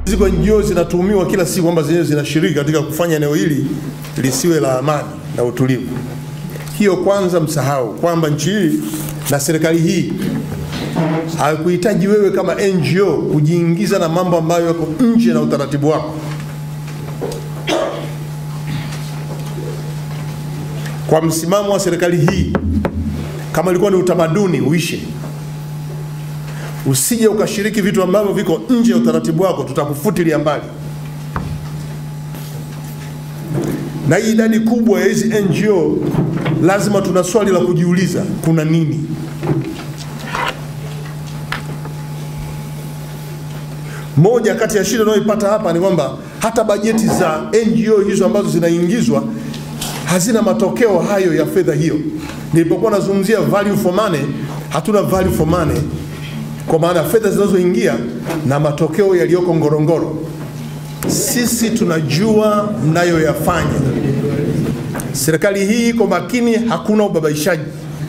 Ziko NGO zinatuhumiwa kila siku kwamba zenyewe zinashiriki katika kufanya eneo hili lisiwe la amani na utulivu. Hiyo kwanza msahau kwamba nchi hii na serikali hii haikuhitaji wewe kama NGO kujiingiza na mambo ambayo yako nje na utaratibu wako. Kwa msimamo wa serikali hii, kama ilikuwa ni utamaduni uishe, usije ukashiriki vitu ambavyo viko nje ya utaratibu wako, tutakufutilia mbali. Na hii idadi kubwa ya hizi NGO, lazima tuna swali la kujiuliza, kuna nini? Moja kati ya shida unayoipata hapa ni kwamba hata bajeti za NGO hizo ambazo zinaingizwa hazina matokeo hayo ya fedha hiyo. Nilipokuwa nazungumzia value for money, hatuna value for money kwa maana fedha zinazoingia na matokeo yaliyoko Ngorongoro. Sisi tunajua mnayoyafanya. Serikali hii iko makini, hakuna ubabaishaji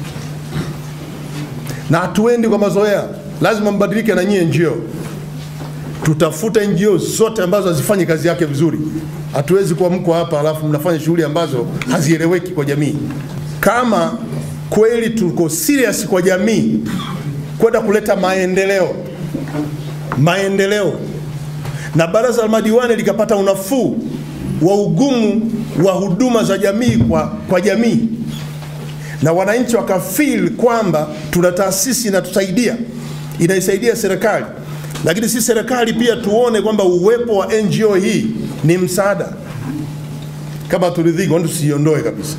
na hatuendi kwa mazoea. Lazima mbadilike na nyie NGO tutafuta NGO zote ambazo hazifanyi kazi yake vizuri. Hatuwezi kuwa mko hapa alafu mnafanya shughuli ambazo hazieleweki kwa jamii. Kama kweli tuko serious kwa jamii kwenda kuleta maendeleo maendeleo, na baraza la madiwani likapata unafuu wa ugumu wa huduma za jamii kwa, kwa jamii na wananchi wakafeel kwamba tuna taasisi inatusaidia inaisaidia serikali lakini si serikali pia tuone kwamba uwepo wa NGO hii ni msaada. Kama turidhiki, kwani tusiondoe kabisa.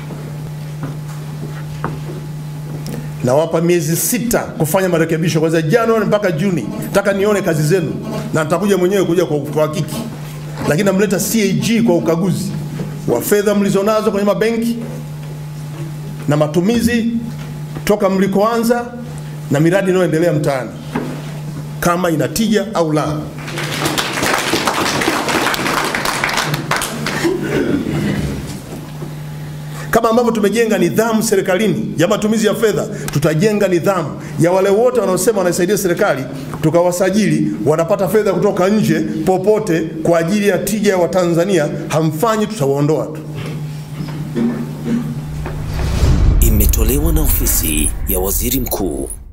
Nawapa miezi sita kufanya marekebisho kuanzia Januari mpaka Juni. Nataka nione kazi zenu na nitakuja mwenyewe kuja kwa uhakiki, lakini namleta CAG kwa ukaguzi wa fedha mlizonazo kwenye mabenki na matumizi toka mlikoanza na miradi inayoendelea mtaani kama ina tija au la. Kama ambavyo tumejenga nidhamu serikalini ya matumizi ya fedha, tutajenga nidhamu ya wale wote wanaosema wanaisaidia serikali, tukawasajili, wanapata fedha kutoka nje popote kwa ajili ya tija ya Watanzania. Hamfanyi, tutawaondoa tu. Imetolewa na ofisi ya waziri mkuu